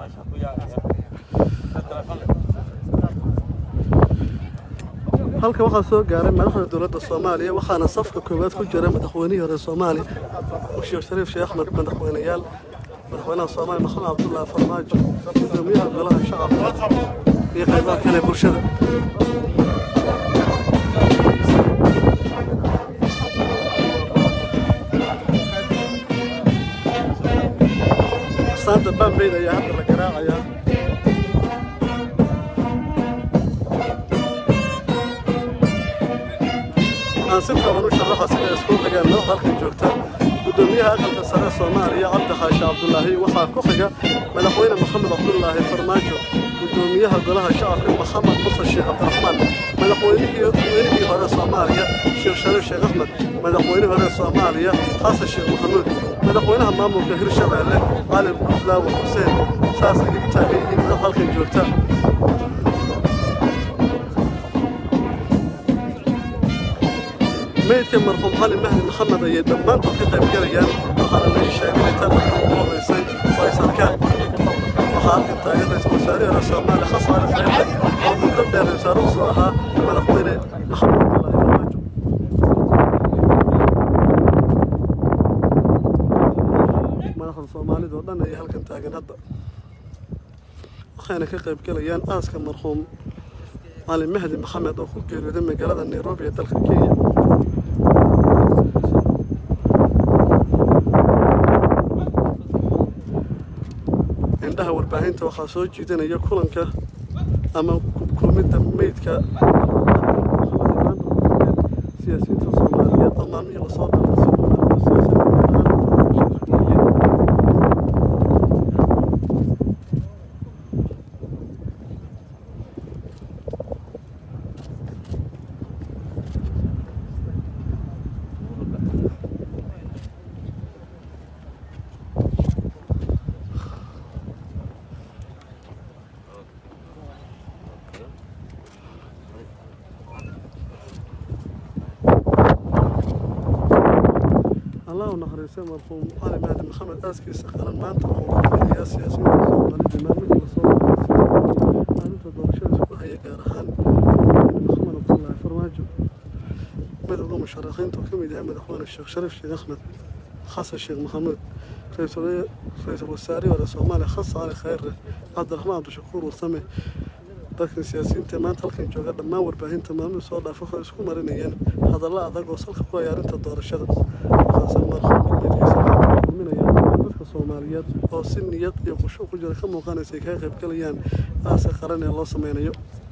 halkan waxaa soo gaaray madaxda dowladda soomaaliya waxaana safka koowaad ku jira madaxweynihii hore soomaaliya sheekh shariif sheekh axmed madaxweyneyaal madaxweynaha soomaaliya maxamed cabdullaahi farmaajo gudoomiyaha golaha shacabka iyo qaybaha kale ee bulshada astaanta bambeyd ayaa hadda la garaacayaa aan si kooban u sharaxa sida isku xigaan madaxda halkan joogta gudoomiyaha aqalka sare soomaaliya cabdi xaashi cabdulaahi waxaa ku xiga madaxweyne maxamed cabdulaahi farmaajo gudoomiyaha golaha shacabka maxamed musa sheekh cabdiraxmaan madaxweynihii weynihii hore soomaaliya sheekh shariif sheekh axmed madaxweynihii hore soomaaliya xasan sheekh maxamuud madaxweynaha maamulka hirshabeelle cali gudlaawe xuseen saas ay u taagan yihiin madax halkan joogta meydka marxuum cali mahdi maxamed ayay dhammaantood ka qayb galayaan waxaana la sheegay inta ugu horeysay oo ay sarkaan waxaa halkan taagan ra-iisul wasaarihi hore soomaaliya xasan cali khayre oo muddo dheer wasaare u soo ahaa madaxweyne maxamed cabdullaahi farmaajo madaxda soomaalida oo dhan ayay halkan taagan hadda waxayna ka qayb galayaan aaska marxuum cali mahdi maxamed oo ku geeriyooday magaalada nairobi ee dalka kenya indhaha warbaahinta waxaa soo jiidanaya kulanka ama kulmidda meydka siyaasiyiinta soomaaliyeed oo maalmihii lasoo dhaafay allah u naxariistay marxuum cali mahdi maxamed aaskiisa qaran maanta wuxuu ku fadhiyaa siyaasiyiinta soomaalida maalmihii lasoo dhaafay maalinta doorashada isku haya gaar ahaan maxamed cabdullaahi farmaajo midowda musharaxiinta oo ka mid yahay madaxweyne sheekh shariif sheekh axmed xasan sheekh maxamuud ra-iisul wasaarihii hore soomaaliya xasan cali khayre cabdiraxmaan cabdishakuur warsame dadkan siyaasiyiinta maanta halkan jooga dhammaan warbaahinta maalmihii soo dhaafa waxay isku marinayeen hadallo adag oo salka ku haya arrinta doorashada waxaase marxuumka meydkiisa kulminaya dadka soomaaliyeed oo si niyad iyo khushuuc ku jira ka muuqanaysa ay kaga qayb galayaan aaska qaran ee loo sameynayo